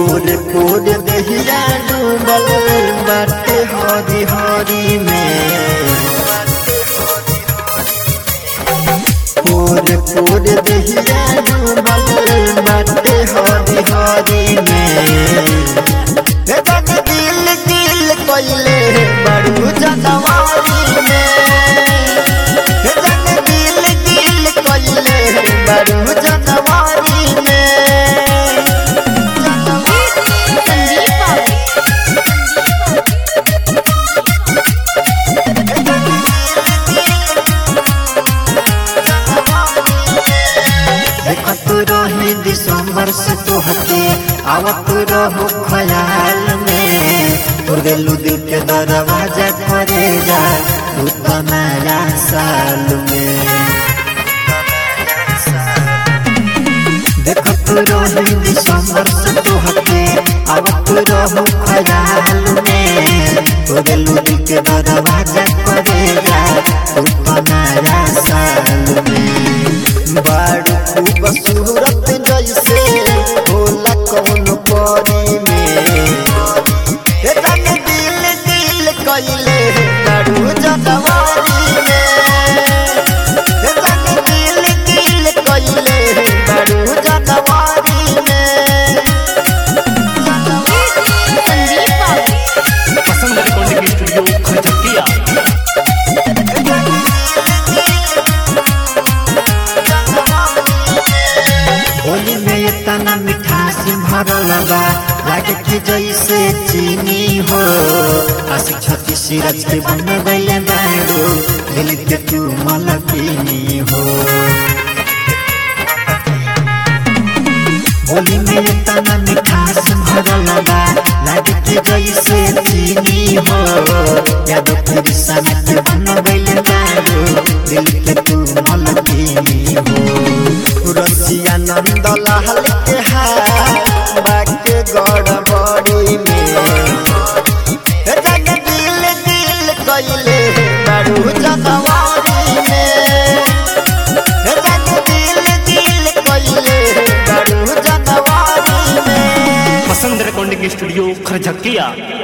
पोर पोर दहिया डूबल बाटे हरी हरी में पोर पोर दहिया डूबल बाटे हरी हरी में ए जग दिल दिल कोइले बड़ू जनवारी में ए जग दिल दिल कोइले बड़ू जनवारी में संदीप बाबू देखत रही दिसंबर से तोहके आवत रहो ख्याल में तोर गेलू दिल के दरवाजा करे जा तू तो नया साल में देखत रही दिसंबर से तोहके आवत रहो ख्याल में तोर गेलू दिल के दरवाजा करे जा तू तो नया साल में बारू खूबसूरत जैसे होला कौन परी में हे तन दिल दिल कइले बारू जनवारी में हे तन दिल दिल कइले बारू जनवारी में संदीप बाबू पसंद रिकॉर्डिंग स्टूडियो खजकिया होली में इतना मिठास भरल बा लागे कि जैसे चीनी हो आशिक छत्तीस सिरज के बन गईले बारू दिल के तू मलकिनी हो होली में इतना मिठास भरल बा लागे कि जैसे चीनी हो याद फिर सनक बन गईले बारू दिल के तू मलकिनी हो रसिया नंद लाल के हाथ बाके गड़बड़ी में हे जग दिल दिल कइले बारू जनवारी में हे जग दिल दिल कइले बारू जनवारी में पसंद रिकॉर्डिंग स्टूडियो खजकिया